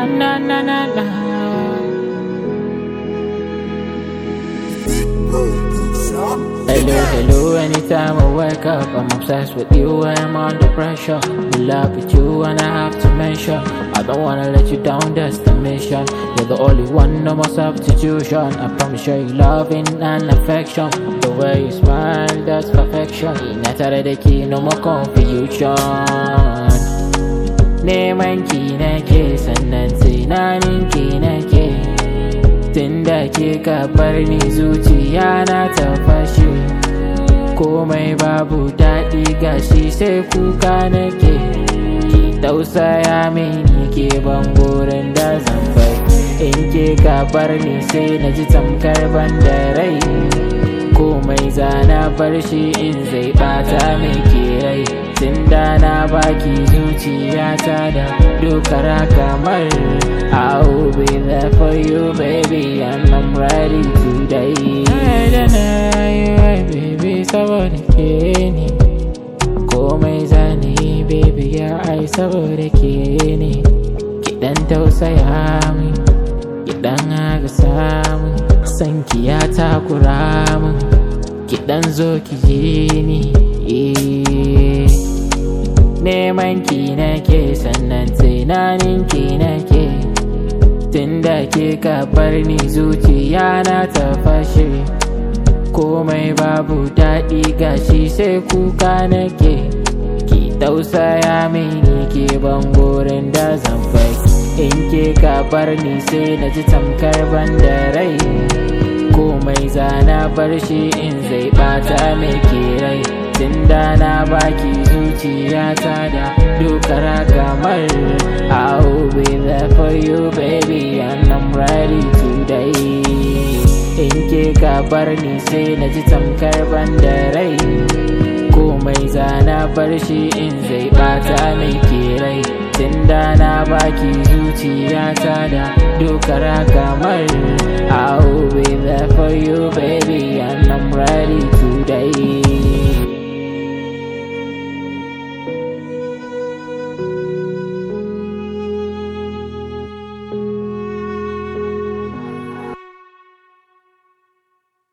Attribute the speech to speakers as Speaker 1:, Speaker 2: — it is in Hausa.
Speaker 1: na na na na. Hello, hello, anytime I wake up, I'm obsessed with you, I'm under pressure. In love with you, and I have to mention, I don't wanna let you down, that's the mission. You're the only one, no more substitution. I promise you loving and affection. The way you smile, that's perfection. Ina tare da ke, no more confusion. Neman ki nake, sannan tunanin ki nake. Tun da ke ka bar ni zuciya na ta fashe Komai babu daɗi gashi sai kuka nake Ki tausaya mini ke ban burin da zan bai In ke ka bar ni sai na ji tamkar ban da rai Komai zana bar shi in zai ɓata mai ke rai Tun da na baki zuciyata da dokara kamar I'll be there for you baby and I'm ready today Da na yi baby saboda ke ne Komai zane baby ya ai saboda ke ne Kiɗan tausaya min Kiɗan agasa min Sanki ya takura min Kiɗan zo ki je ni eh. Neman ki nake sannan tunanin ki nake Tunda ke ka bar ni zuciya na ta fashe Komai babu daɗi gashi sai kuka nake Ki tausaya mini ke ban gurin da zan fai In ke ka bar ni sai na ji tamkar ban da rai Komai zana bar shi in zai ɓata mai ke rai Tunda na baki zuciyata da dokara kamar I'll be there for you baby and I'm ready today In ke ka bar ni sai na ji tamkar ban da rai Komai zana bar shi in zai bata mai ke rai Tunda na baki zuciyata da dokara kamar I'll be there for you baby and I'm ready today